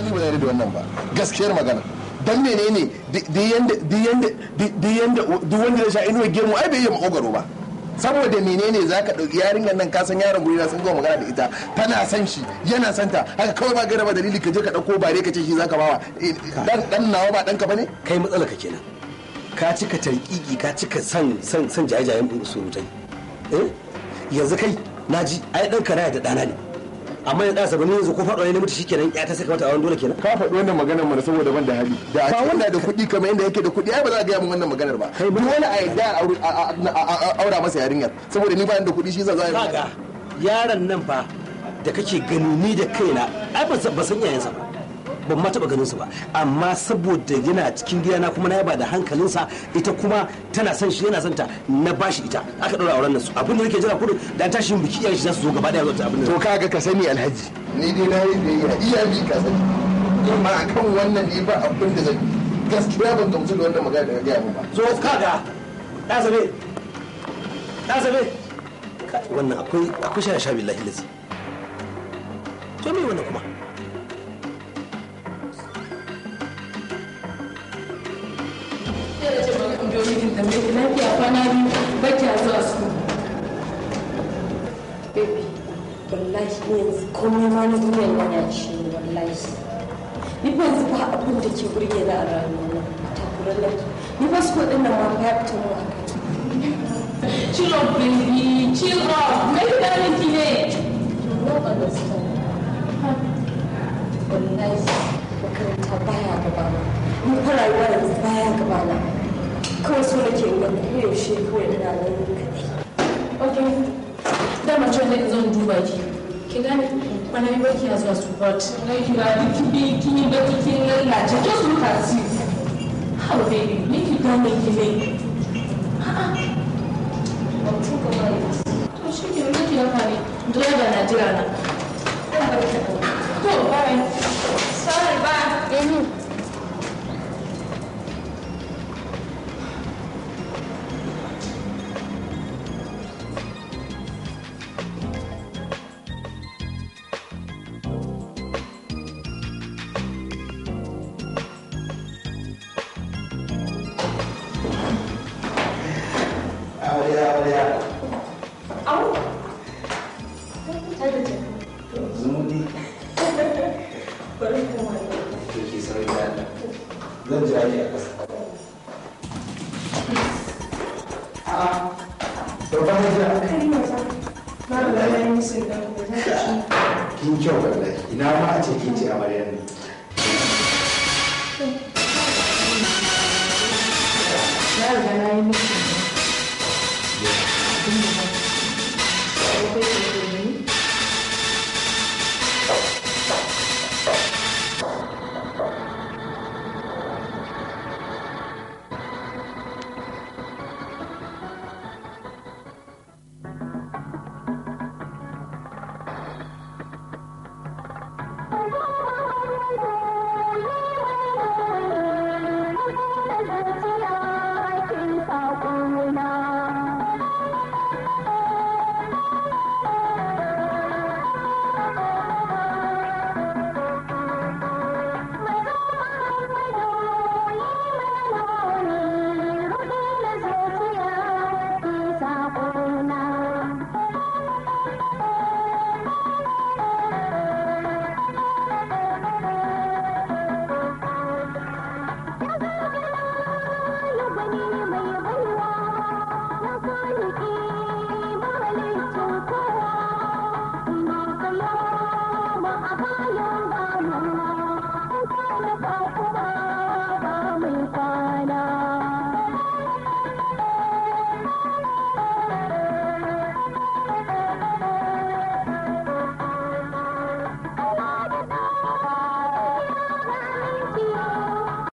ni ba zai da wannan ba gaskiyar magana dan menene duk yanda duk yanda duk yanda duk wanda ya sha inuwa gemu ai bai yi makogaro ba saboda menene za ka ɗauki yarinyar nan kasan yaron gurina sun zo magana da ita tana san shi yana son ta haka kawai ba gara ba dalili ka je ka ɗauko bare ka ce shi za ka bawa dan dan nawa ba ɗanka ba ne kai matsala ka kenan ka cika tarkiki ka cika san san san jaye-jayen surutai eh yanzu kai naji ai ɗanka na da ɗana ne amma ya ɗasa bane yanzu ko faɗo ne mutu shikenan ya ta saka mata a wani dole kenan ka faɗi wannan maganar mana saboda ban da hali da ba wanda da kuɗi kamar yadda yake da kuɗi ai ba za a gaya min wannan maganar ba duk wani a yadda a aura masa yarinyar saboda ni ba da kuɗi shi za a kaga yaron nan fa da kake gani ni da kaina ai ba san iyayensa ba ban ma taɓa ganin su ba amma saboda yana cikin gidana kuma na yaba da hankalinsa ita kuma tana son shi yana son ta na bashi ita aka ɗaura auren nan su abin da nake jira kudu da an tashi biki iyayen shi za su zo gaba daya zuwa abin da to kaga ka sani alhaji ni dai na yi biyayya iya bi ka sani amma akan wannan ne ba abin da zan gaskiya ban gamsu da wannan magana da ka gaya min ba zo kaga ɗa zabe ɗa zabe wannan akwai akwai sha sha billahi lazi to me wannan kuma sai da ce bari in biyo mijin tambaye ki lafiya kwana biyu ba kya zuwa su baby wallahi ni yanzu komai ma na duniyar nan ya ci ni wallahi ni fa yanzu ba abin da ke burge na a rayuwa na takurar laki ni fa su kuɗin nan ma fa ya fita mu a kai chill up baby chill up mai da miki ne no understand wallahi makaranta baya gaba na ni fa rayuwa yanzu baya gaba na kawai so nake in ga koyaushe kawai ina nan kaɗai okay dama cewa ne zan duba ki ki gane kwana biyu ba kiya zuwa support na ki ga kin bi kin yi baki kin lallace just look at it how baby ni ki gane ki ne a'a ban tuka ba yanzu to shi ke nan ki haka ne driver na jira na zan bar ta ɗan to bye sorry bye amarya amarya au ta da jaka zumudi bari kuma ke ke sauri da Allah zan jira ki a ƙasa a'a babban hajjira kai maza na da na yi musu da za ka ci kin kyau wallahi ina ma a ce kin ce amaryar ne na riga na yi miki Thank you.